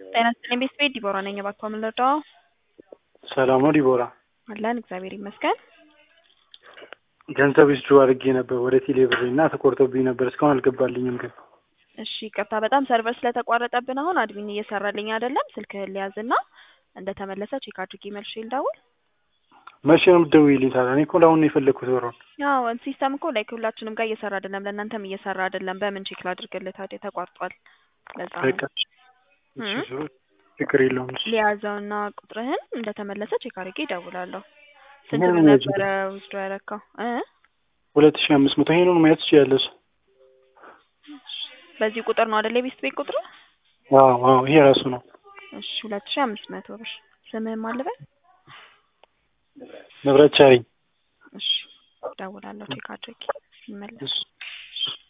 ጤና ይስጥልኝ ቤተሰቤት ዲቦራ ነኝ። እባክዎ ምን ልርዳዎ? ሰላም ነው ዲቦራ? አለን እግዚአብሔር ይመስገን። ገንዘብ ዊዝድሮ አድርጌ ነበር ወደ ቴሌ ብሬ እና ተቆርጦብኝ ነበር እስካሁን አልገባልኝም ግን እሺ ይቅርታ በጣም ሰርቨር ስለተቋረጠብን አሁን አድሚን እየሰራልኝ አይደለም። ስልክህን ሊያዝና እንደተመለሰ ቼክ አድርጌ መልሼ ልደውል። መቼ ነው የምትደውይልኝ ታዲያ? እኔ እኮ ለአሁን ነው የፈለግኩት ብሩን። ያው ሲስተም እኮ ላይክ ሁላችንም ጋር እየሰራ አይደለም፣ ለእናንተም እየሰራ አይደለም። በምን ቼክ ላድርግልህ ታዲያ? ተቋርጧል። ለዛ ነው በቃ እሺ፣ ዞሮ ችግር የለውም። እሺ ሊያዘውና ቁጥርህን እንደተመለሰ ቼክ አድርጌ እደውላለሁ። ስንት ምን ብር ነው ነበረ ውስዶ ያረካው እ ሁለት ሺህ አምስት መቶ ይሄንን ማየት ትችያለሽ። በዚህ ቁጥር ነው አይደል? የቤስት ቤት ቁጥር አዎ አዎ፣ ይሄ ራሱ ነው። እሺ ሁለት ሺህ አምስት መቶ ብር ስምህን ማን ልበል? ንብረት ቻለኝ። እሺ እደውላለሁ ቼክ አድርጌ ይመለስ እሺ